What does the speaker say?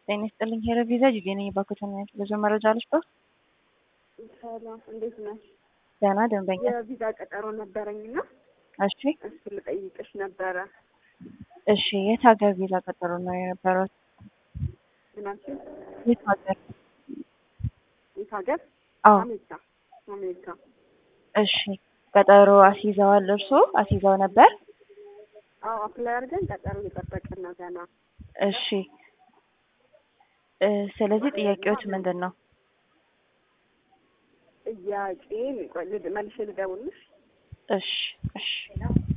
ጤና ይስጥልኝ ሄረ ቪዛ ጅጌ ነኝ። ባኮተና ብዙ መረጃ አለች ባ ሰላም እንዴት ነሽ? ደህና ደንበኛ የቪዛ ቀጠሮ ነበረኝና እሺ እሱ ልጠይቅሽ ነበረ። እሺ የት ሀገር ቪዛ ቀጠሮ ነው የነበረው? ምናችን የት ሀገር? የት ሀገር? አዎ አሜሪካ አሜሪካ። እሺ ቀጠሮ አስይዘዋል እርሶ አስይዘው ነበር? አዎ አፕላይ አድርገን ቀጠሮ እየጠበቅን ነው ገና። እሺ እ ስለዚህ ጥያቄዎች ምንድን ነው? ጥያቄ ቆይ ልድ- መልሼ ልደውልልሽ። እሺ እሺ